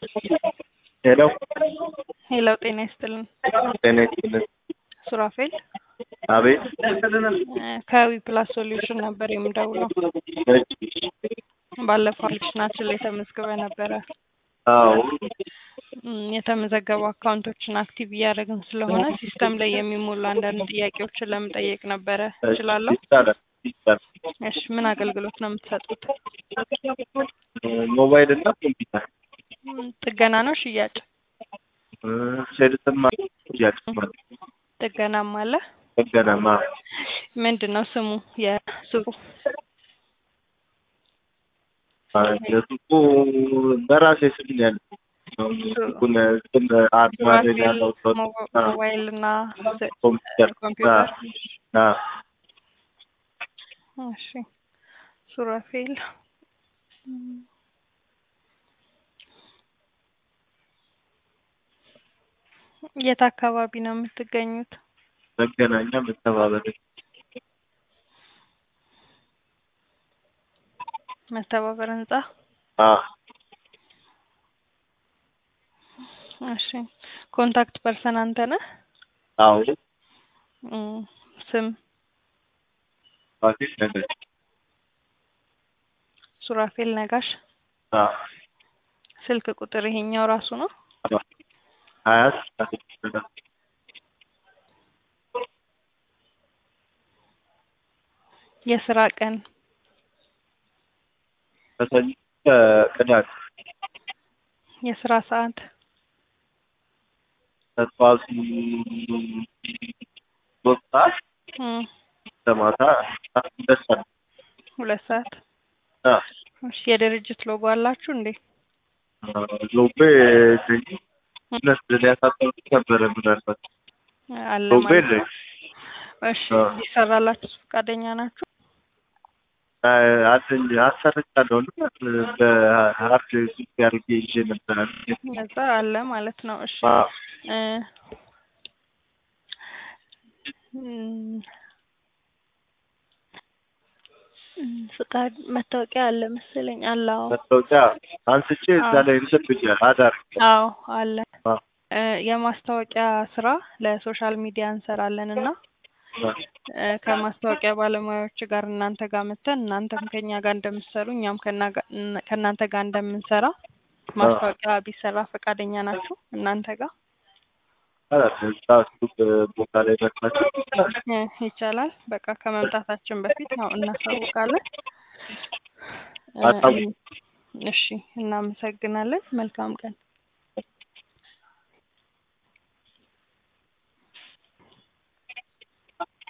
ሄሎ ሄሎ ጤና ይስጥልን። ጤና ይስጥልን። ሱራፌል አቤት ከዊ ፕላስ ሶሉሽን ነበር የምደውለው። እሺ፣ ባለፈው አፕሊኬሽናችን ላይ ተመዝግበ ነበረ። አዎ እም፣ የተመዘገቡ አካውንቶችን አክቲቭ እያደረግን ስለሆነ ሲስተም ላይ የሚሞሉ አንዳንድ ጥያቄዎችን ለመጠየቅ ነበረ። እችላለሁ? ይቻላል ይቻላል። እሺ፣ ምን አገልግሎት ነው የምትሰጡት? ሞባይል እና ኮምፒውተር እም፣ ጥገና ነው ሽያጭ? ሴልስማ ሽያጭማ ጥገናም አለ። ጥገናማ ምንድን ነው ስሙ የሱቁ? የሱቁ በራሴ ስም ነው ያለው። ሱቁን ስም አርማ ላይ ያለው ሰው ሞባ- ሞባይል እና ስ- ኮምፒውተር ኮምፒውተር። አ እሺ ሱራፌል እም፣ የት አካባቢ ነው የምትገኙት? መገናኛ መተባበር መተባበር ህንጻ። አ እሺ ኮንታክት ፐርሰን አንተ ነህ? አዎ እም፣ ስም ፋሲል ነገር ሱራፌል ነጋሽ። አ ስልክ ቁጥር ይሄኛው ራሱ ነው? ሀያ የስራ ቀን ከሰኞ እስከ ቅዳሜ የስራ ሰዓት ከጠዋቱ ሶስት ሰዓት እም፣ እስከ ማታ ሁለት ሰዓት ሁለት ሰዓት። አ እሺ የድርጅት ሎጎ አላችሁ እንዴ? ሎቤ እነሱ ሊያሳጠሩት ነበረ ምናልባት አለ ሎቤ ማለት የለኝም። ነው። እሺ አዎ። ሊሰራላችሁ ፈቃደኛ ናችሁ? አለኝ አሰርቻለሁ እና በሀርድ ዲስክ አድርጌ ይዤ ነበረ። ነዛ አለ ማለት ነው። እሺ አዎ። እ እም፣ እም፣ ፍቃድ መታወቂያ አለ መሰለኝ። አለ አዎ። መታወቂያ አንስቼ እዛ ላይ እንትን ብያለሁ አዳር አዎ አለ። አዎ። እ የማስታወቂያ ስራ ለሶሻል ሚዲያ እንሰራለን እና እ ከማስታወቂያ ባለሙያዎች ጋር እናንተ ጋር መተን እናንተም ከኛ ጋር እንደምትሰሩ እኛም ከና- ጋ- እነ- ከእናንተ ጋር እንደምንሰራ ማስታወቂያ ቢሰራ ፈቃደኛ ናችሁ እናንተ ጋር? እዛ ሱቅ ቦታ ላይ መጥናቸው እ ይቻላል። በቃ ከመምጣታችን በፊት ነው እናሳውቃለን። እ አሳውቁ። እሺ እናመሰግናለን። መልካም ቀን።